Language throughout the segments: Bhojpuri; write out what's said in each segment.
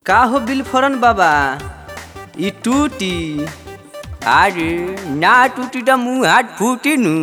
का हो बिलफरन बाबा इ टूटी अरे ना टूटी त मुँह हाथ फूटी नु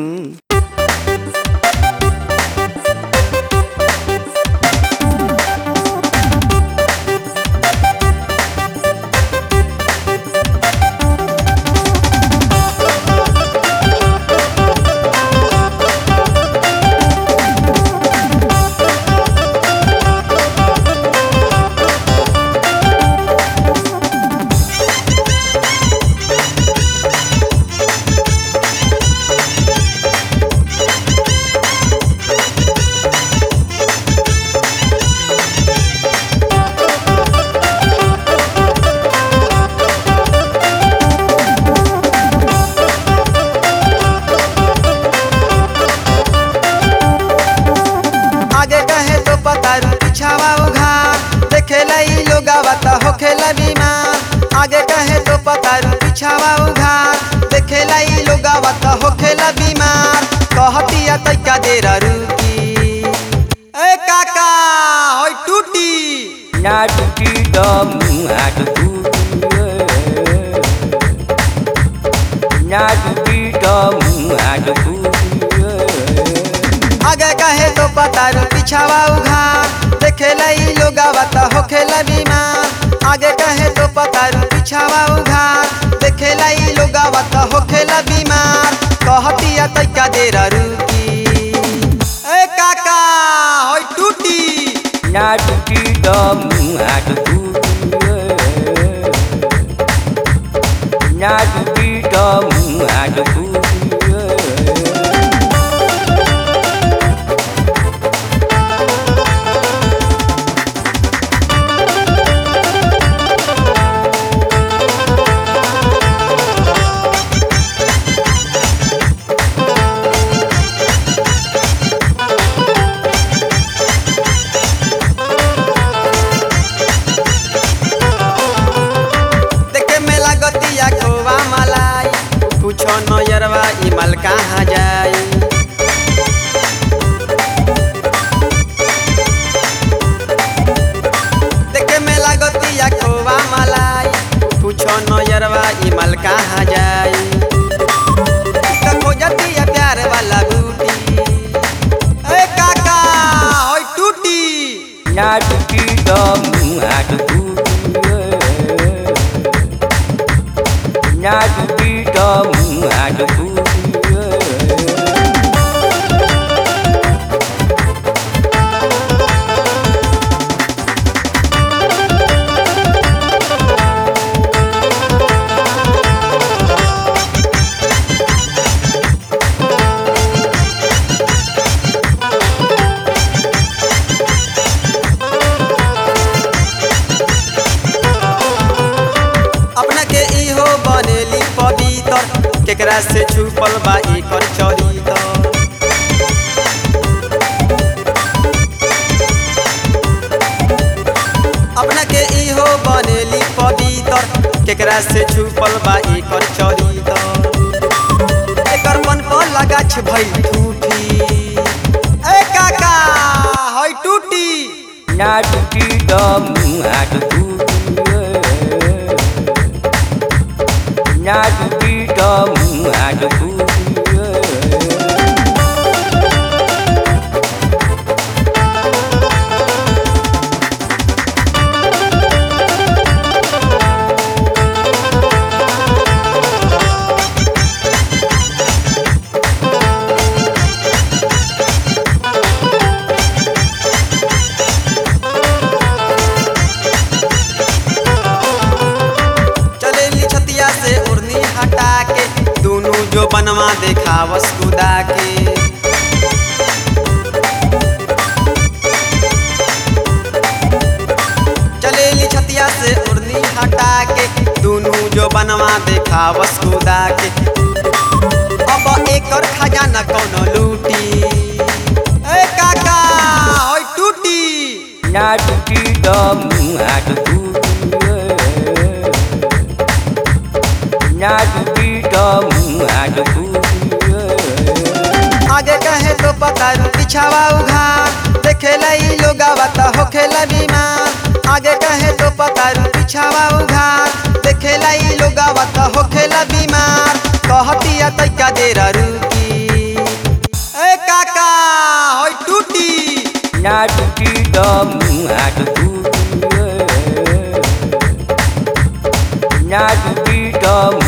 आगे कहे तो पतारू पिछावा उघार देखेला ई लोगावा त होखेला बीमार आगे कहे तो पतारू पिछावा उघार देखेला ई लोगावा त होखेला बीमार कहतिया तैका देर रुकी ए काका होय टूटी ना टूटी त मुँह हाथ फूटी ना टूटी त मुँह हाथ फूटी आगे कहे तो पतारू पिछावा उघार देखेला ई लोगावा त होखेला बीमार आगे कहे तो पतारू पिछावा उघार देखेला ई लोगावा त होखेला बीमार कहतिया तैका देर रुकी ए काका होय टूटी ना टूटी त मुँह हाथ फूटी ना टूटी त मुँह हाथ फूटी देखे में लागतिया खोवा मलाई पूछो नयरवा ई माल कहाँ जाई देखे में लागतिया खोवा मलाई पूछो नयरवा ई माल कहाँ जाई त खोजतिया प्यार वाला बूटी ए काका होय टूटी ना टूटी त मुँह हाथ फूटी ना टूटी त मुँह हाथ फूटी अपना के इहो बनेली पवित्र केकरा से छुपल बा एकर चरित्र अपना के इहो बनेली पवित्र केकरा से छुपल बा एकर चरित्र एकर मन पर लगाछ भइल ठूठी ए काका होय टूटी ना टूटी त मुँह हाथ फूटी ना टूटी त मुँह हाथ फूटी चलेली छतिया से उड़नी हटा के दोनों जो बनवा देखावस कुदा के चलेली छतिया से उड़नी हटा के दोनों जो बनवा देखावस कुदा के अब एकर खजाना कौनो लूटी ए काका होय टूटी ना टूटी त मुँह हाथ फूटी ना टूटी त मुँह हाथ फूटी आगे कहे तो पतारू पिछावा उघार देखेला ई लोगावा त होखेला बीमार आगे कहे तो पतारू पिछावा उघार देखेला ई लोगावा त होखेला बीमार कहतिया तैका देर रुकी ए काका होय टूटी ना टूटी त मुँह हात फुटी ना टूटी त